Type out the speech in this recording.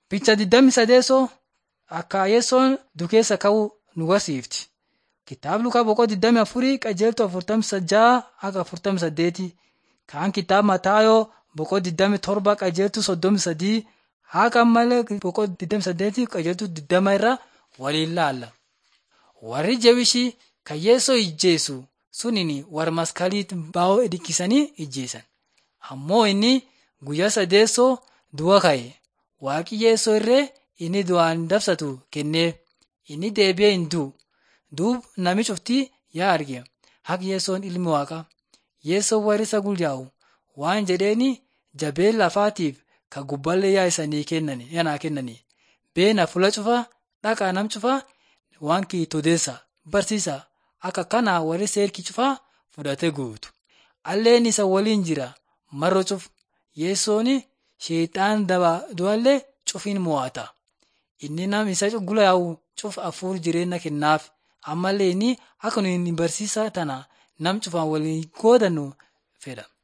Bicha 28 akka Yesoon dukeessa ka'uu nu barsiifti. Kitaaba Lukaa boqoo 24 qajeeltoo 46 akka 48 kaan kitaaba Mataayoo boqoo 27 qajeeltuu 33 haqa malee boqoo 28 qajeeltuu 20 irra waliin laalla. Warri jabishii kan Yeesoo ijjeessu suniin warra maskaliit baa'oo dhikkisanii ijjeessan. Ammoo inni guyyaa sadeessoo du'a ka'e. Waaqi Yeesoo irree inni du'aan dabsatu kennee inni deebi'ee hin du'u. Duub nami cuftii yaa arge haqi Yeesoon ilmi waaqa. Yeesoo warri isa gulyaa'u waan jedheeni jabeen lafaatiif ka gubballee yaa isanii kennani yanaa kennani. Beena fula cufaa dhaqaa nam cufaa waan kiitodeessa barsiisa akka kana warri seerki cufaa fudhate guutu. Alleen isa waliin jira marro cuf Yeesooni sheexaan daba du'allee cufiin mo'ata. Inni nam isa gulyaa'u cuf hafuur jireenya kennaaf. ammallee inni akka nuyi barsiisa tana nam cufaan waliin qoodannu fedha.